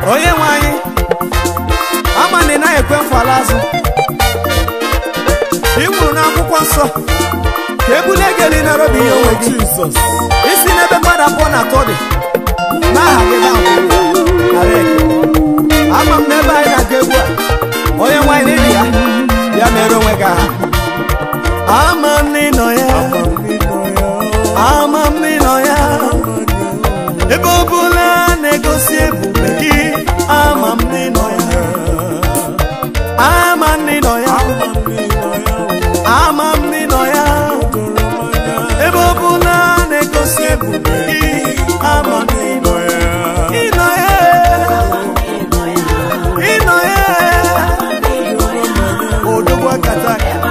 onye nwe anyị ama na ị naghị ekwe mfala azụ ị kwuru n'akwụkwọ nsọ ka ebulie gị elu nara obi ihe onwe gị Jesus. isi n'ebe mmadụ abụọ na atọ dị n'aha gị na nara ekele ama m n'ebe anyị na-aga egwu a onye nwe anyị n'ili ya ya mere onwe gị aha ama m n'ịnọ ya ama m n'ịnọ ya ebe ọ bụla na-egosi ebube gị ama m n'ịnọ ya ama m n'ịnọ ya ama m n'ịnọ ya ebe ọ bụla na-egosi ebube gị ama m n'ịnọ ya ịnọ ya ịnọ ya odogwu akata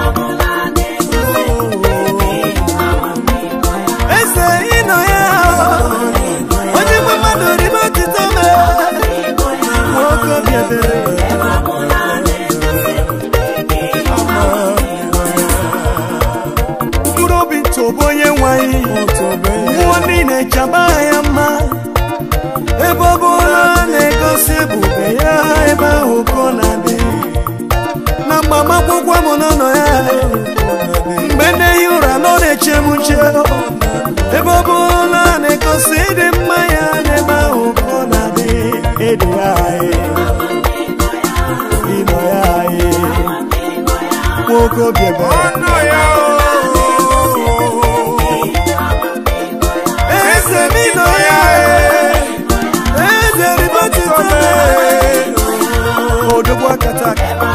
eze ịnọ ya onye nwe mmadụ ribe otito me nwoke obi ebere mkpụrụ obi ntụbụ onye nwanyị mmụọ niile chaba ya mma ebe ọ bụla na-egosi ebube ya ebe ahụ ka ọ na-adị na mgbamakwụkwọ m n'ụlọ ya mgbe na-ehi ụra nọ na-eche m nche ebe ọ bụla na-egosi ịdị mma ya n'ebe ahụ ka ọ na-adị ịdị ya anyị ịnọ ya anyị nwoke obi ebere eze m ịnọ ya eze ribotito odogwu akata aka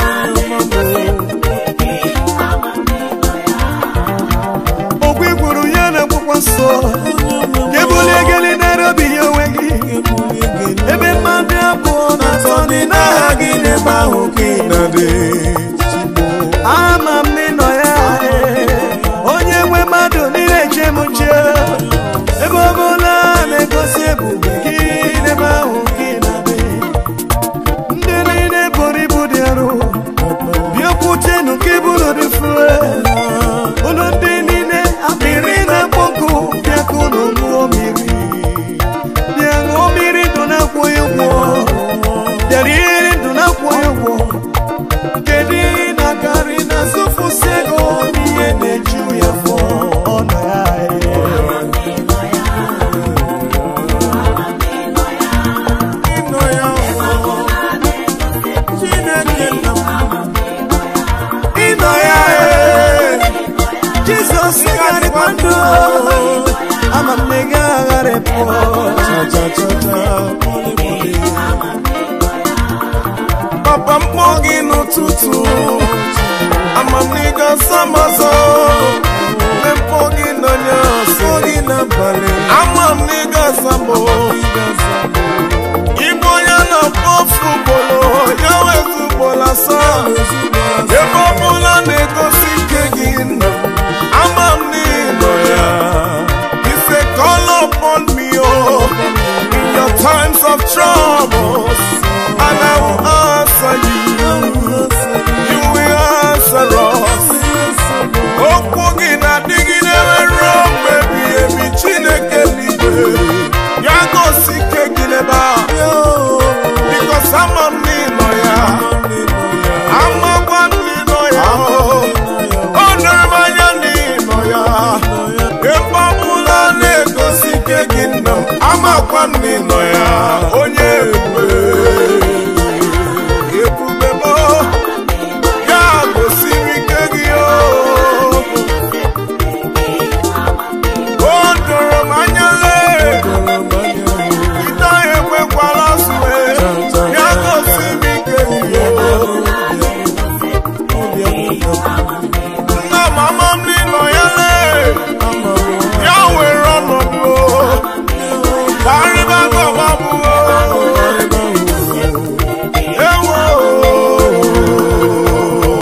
okwu ikwuru ya na akwụkwọ nsọ ka ebulie gịnị nara obi ya onwe gị ebe mmadụ abụọ na atọ dị n'aha gị n'ebe ahụ ka ị nọ ama m n'ịnọ ya onye nwe mmadụ niile eche m nche ebe ọ bụla na-egosi ebube gị n'ebe ahụ ka ị na-adị ndị niile buru ibu dị arụ bịakwutenu ka iburu dị fue unu ndị niile akpịrị na-akpọkụ bịaka unu ṅụọ mmiri bịa ṅụọ mmiri ndụ na-akwụghị ụgwọ bịara iri ndụ na-akwụghị ụgwọ kedu ihe na-akarị na zụfụsị ego n'ihe na-eju ya fọ ọ nọ ya ịnọ ya jizọs garịkwa ndụ ama m na ị gagharịpụ Papa mkpọ gị n'ụtụtụ amamiga samazọ mkpọ gị n'onye ọsọ gị n'abalị amamiga sambo Igbo onye na-akpọ fụbọlụ ya wezụgbọla asaa ebe ọbụla na-egosi ike gị nọ ama m n'ịnọ ya Ife call upon me oh in your times of troubles and I